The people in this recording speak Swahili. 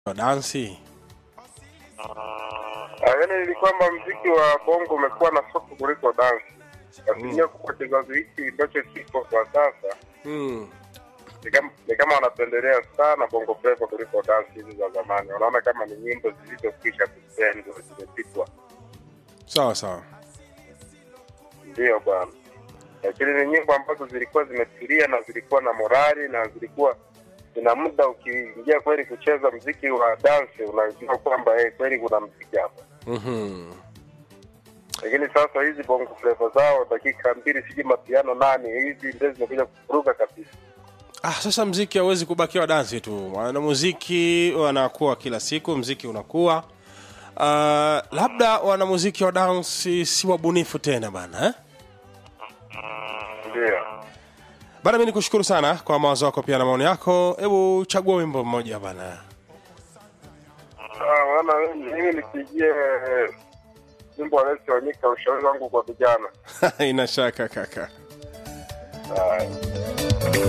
wa dansi Ah, yaani ni kwamba mziki wa bongo umekuwa na soko kuliko dansi. Asilimia kubwa kizazi hiki ambacho kipo kwa sasa mm. ni kama ni kama wanapendelea sana bongo flava kuliko dansi hizi za zamani. Wanaona kama ni nyimbo zilizokwisha kupendwa, zimepitwa. sawa sawa Ndio bwana, lakini ni nyimbo ambazo zilikuwa zimetulia na zilikuwa na morali na zilikuwa zina muda. Ukiingia kweli kucheza mziki wa dansi, unajua kwamba eh, kweli kuna mziki hapa. mm-hmm. Lakini sasa hizi bongo flava zao dakika mbili, sijui mapiano nane, hizi ndio zimekuja kuvuruga kabisa. ah, sasa mziki hauwezi kubakia wa dansi tu wanamuziki wanakuwa kila siku mziki unakuwa uh, labda wanamuziki wa dansi si wabunifu tena bana eh? Ndio bana mi nikushukuru sana kwa mawazo yako pia na maoni yako hebu chagua wimbo mmoja bana Ah, wana mimi nipigie wimbo wa Lesi Wanyika, ushauri wangu kwa vijana. ina shaka kaka Ah,